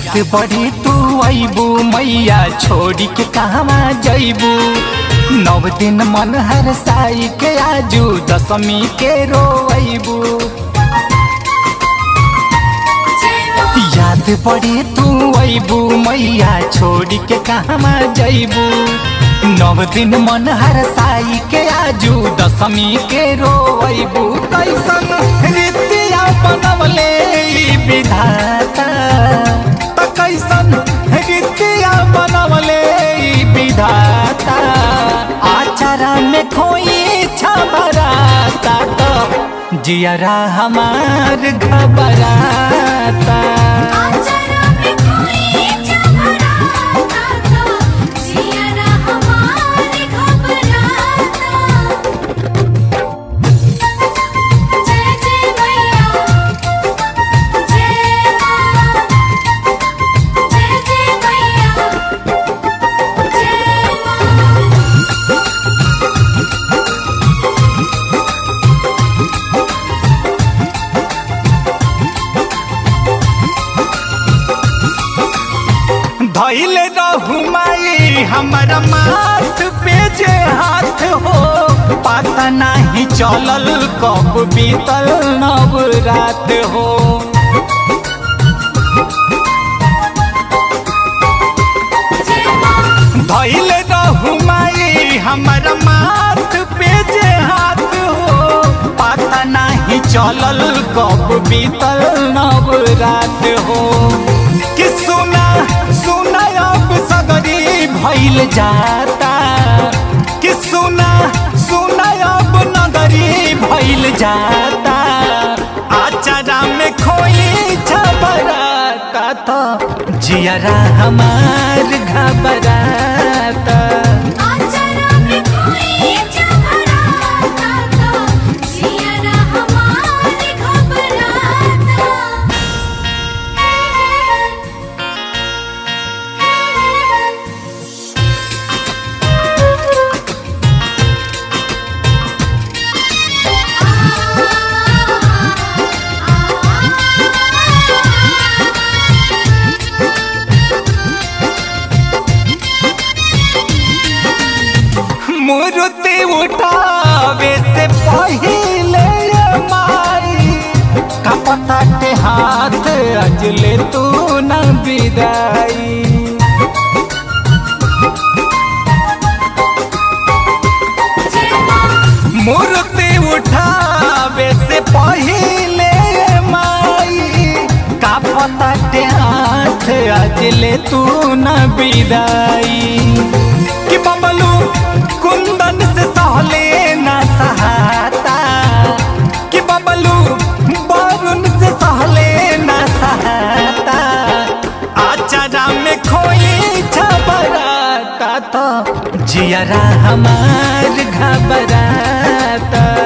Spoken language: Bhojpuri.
याद बढ़ी तू अबू मैया छोड़ी के कहवा जैबू नव दिन मन हर साई के आजू दशमी के रोबू याद पड़ी तू अबू मैया छोड़ी के कहवा जैबू नव दिन मन हर साई के आजू दशमी के रोबू कैसन रीतिया बनवले ई विधाता त कैसन रीतिया बनवले ई विधाता आचारा में खोई छबराता तो जियरा हमार घबराता आचरा में कोई चमराता तो जियरा हमारे घबराता जय जय मैया जय माँ जय जय मैया जय माँ धैल रहू माई हमर माथ पे जे हाथ हो पता नहीं चलल कब बीतल नव रात हो जय माँ धैल रहू माई हमर माथ पे जे हाथ हो पता नहीं चलल कब बीतल नव रात हो कि सुना सुना अब सगरी भइल जाता कि सुना सुना अब नगरी भइल जाता आचारा में खोई छबराता तो जियरा हमार घबराता आचरा में कोई चमराता तो जियरा हमारे घबराता मूर्ति उठावे से पहिले माई कपता के हाथ अजले तू न विदाई जय माँ मूर्ति उठावे से पहिले माई कपता के हाथ अजले तू न विदाई कि बबलू कुंदन से सहले न सहाता कि बबलू वरुण से सहले न सहाता आचारा में खोई छबराता तो जियरा हमार घबराता